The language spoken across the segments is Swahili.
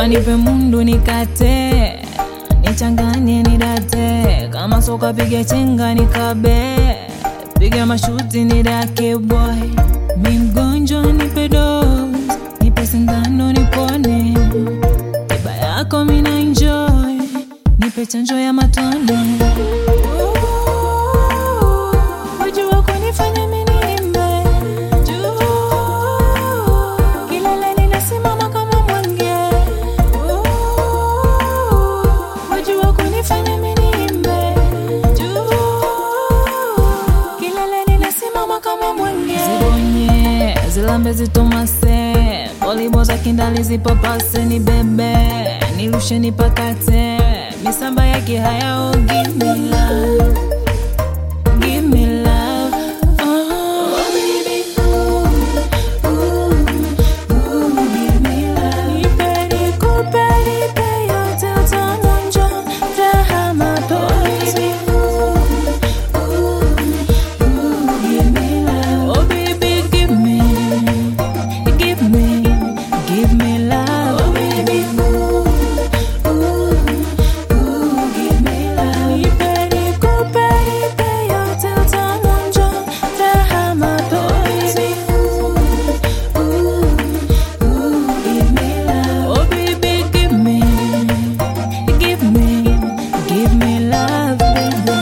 Baba nipe mundu nikate, nichanganye nidate, kama soka piga chenga nikabe, piga mashuti nidake boy. Mi mgonjwa nipe dose, nipe sindano nipone, tiba yako mina enjoy, nipe chanjo ya matone. Wajua kunifanya mimi nimbe juu, kileleni nasimama kama mwenge. Wajua kunifanya mimi nimbe juu, kileleni nasimama kama mwenge. Zibonye zilambe zitomase, polibo za kindali zipapase, ni bebe nirushe nipakate, misamba yake hayao give me love Give me love, oh baby, ooh, ooh, ooh, give me love. Nipe nikupe, nipe yote utaonja raha mapenzi. Ooh, ooh, ooh, give me love. Oh baby, give me, give me, give me love. Oh baby, ooh, ooh, ooh, give me love. Nipe nikupe, nipe yote utaonja raha mapenzi. Ooh, ooh, ooh, give me love. Oh baby, give me, give me, give me love, baby.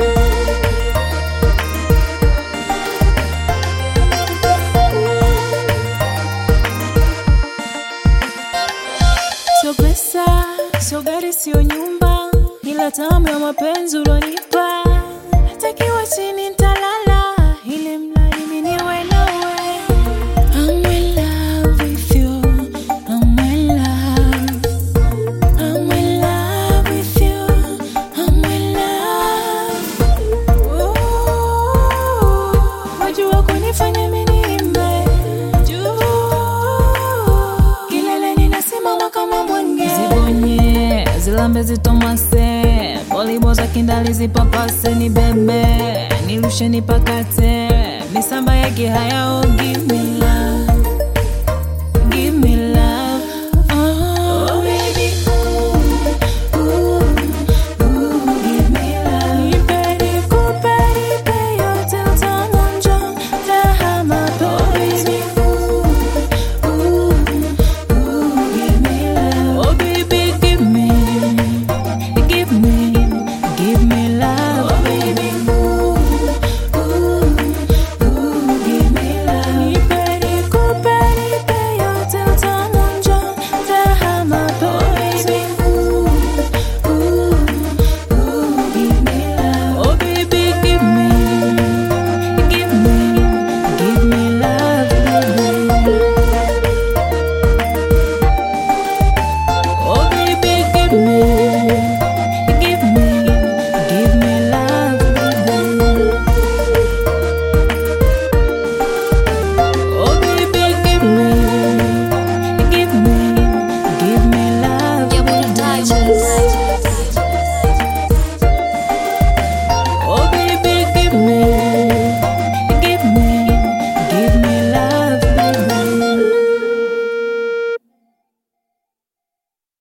Sio pesa, sio gari, sio nyumba, ila tamu ya mapenzi ulonipa. Takiwa chini ntalala, ili mradi mimi niwe nawe. I'm in love with you, I'm in love. I'm in love with you, I'm in love. Ooh, wajua kunifanya mimi nimbe juu, kileleni nasimama kama mwenge. Zibonye zilambe zitomase, polibo za kindali zipapase, ni bebe nirushe nipakate, misamba yake hayao give me